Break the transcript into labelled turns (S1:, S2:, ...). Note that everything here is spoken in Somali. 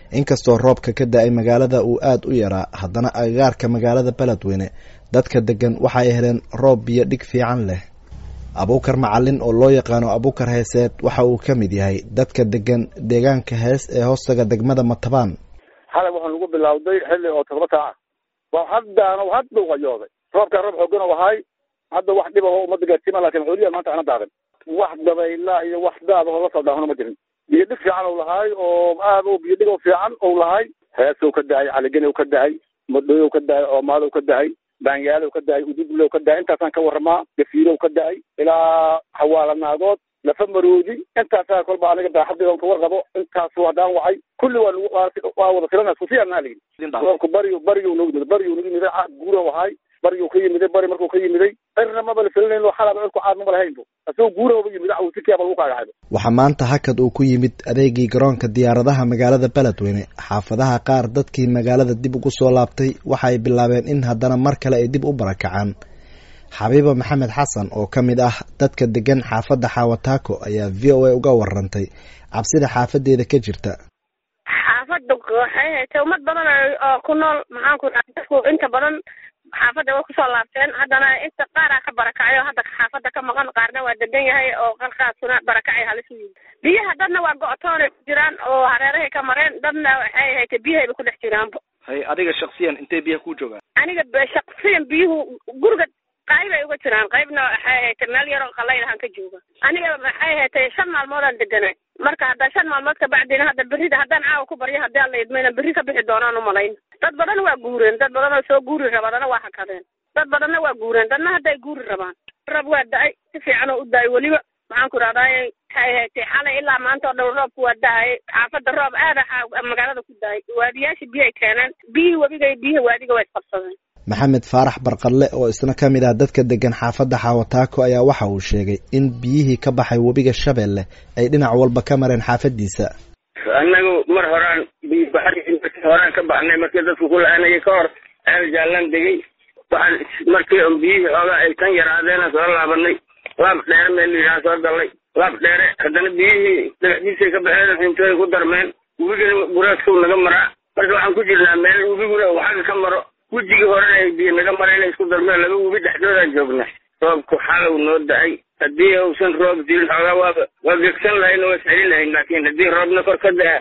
S1: inkastoo roobka ka da-ay magaalada uu aada u yaraa haddana agagaarka magaalada beledweyne dadka degan waxa ay heleen roob biyo dhig fiican leh abuukar macalin oo loo yaqaano abuukar heeseed waxa uu ka mid yahay dadka degan deegaanka hees ee hoostaga degmada matabaan
S2: xalay waxaa lagu bilowday xilli oo todoba saaca waa haddaana hadda u qayooday roobkaa roob xoogan oo ahay hadda wax dhib aho umada gaarsiima lakin xooliya maanta ana daadan wax dabayla iyo wax daada oo la soo daahona ma jirin biyo dhig fiican ou lahaay oo aad u biyo dhig oo fiican ou lahay heesow ka dahay caligenow ka dahay madhooyow ka dahay oomaalow ka dahay baanyaalow ka dahay uduglow ka dahay intaasaan ka waramaa gafiilow ka dahay ilaa xawaalanaagood lafa maroodi intaasaa kolba aniga daaxadeeda ka warqabo intaasu haddaan wacay kulli waa waa wada filana sufiyanaa layidhi roobku bariyu bariyu nagu yimid bariyu nagu yimiday caad guura ahay bariyuu ka yimiday bari markuu ka yimiday cirna maba la filinayno xalaba cirku caad maba lahaynbo asagoo guuraba yimid awsikiaba lagu kaagaxayba
S1: waxaa maanta hakad uu ku yimid adeegii garoonka diyaaradaha magaalada beledweyne xaafadaha qaar dadkii magaalada dib ugu soo laabtay waxa ay bilaabeen in haddana mar kale ay dib u barakacaan xabiiba maxamed xasan oo ka mid ah dadka degan xaafadda xaawataako ayaa v o a uga warantay cabsida xaafadeeda ka jirta
S3: xaafada waxay haytay ummad badan oo ku nool maxaan ku dhaha dadku inta badan xaafadda way kusoo laabteen haddana inta qaaraa ka barakacay oo hadda xaafadda ka maqan qaarna waa degan yahay oo qalkaasuna barakacay halis u yimid biyaha dadna waa go-toonay ku jiraan oo hareerahay ka mareen dadna waxay haytay biyahayba ku dhex jiraanba
S4: hay adiga shaksiyan intay biyaha ku joogaan
S3: aniga shaksiyan biyuhu guriga qayb ay uga jiraan qaybna waxay haytay meel yaroo qalaylahan ka jooga aniga waxay haytay shan maalmoodaan deganay marka hadda shan maalmood kabacdina hadda berrida haddaan caawa ku baryo haddii alla idmayna berri ka bixi doonaan umalayn dad badan waa guureen dad badan oo soo guuri raba dana waa hakadeen dad badanna waa guureen dadna hadday guuri rabaan rab waa da-ay si fiican oo u da-ay weliba maxaan ku dhahdaay waxay haytay xalay ilaa maanta oo dhan roobku waa da-ay xaafadda roob aada magaalada ku da-ay waadiyaasha biyo ay keeneen biyihii webiga iyo biyihii waadiga waa isqabsadeen
S1: maxamed faarax barqalle oo isna ka mid ah dadka degan xaafadda xaawataako ayaa waxa uu sheegay in biyihii ka baxay webiga shabeelle ay dhinac walba ka mareen xaafadiisa
S5: annagu mar horaan biyobaxri horaan ka baxnay markii dadku ku la-aanayay ka hor ceel jaallaan degay waxaan markii on biyihii xoogaa ay kan yaraadeena soo laabanay laab dheere meel layidhaha soo gallay laab dheere haddana biyihii dhagaxdiisay ka baxeen xintooy ku darmeen webigana buraadkow naga maraa marka waxaan ku jirnaa meel webiguna uu xagga ka maro wejigii horena ay biyo naga mara inay isku darmeen laba webi dhexdoodaan joogna roobku xalow noo da-ay haddii uusan roob jirin xoogaa waaba waa gegsan lahayn oo waa iscelin lahayn laakiin haddii roobna kor ka da-a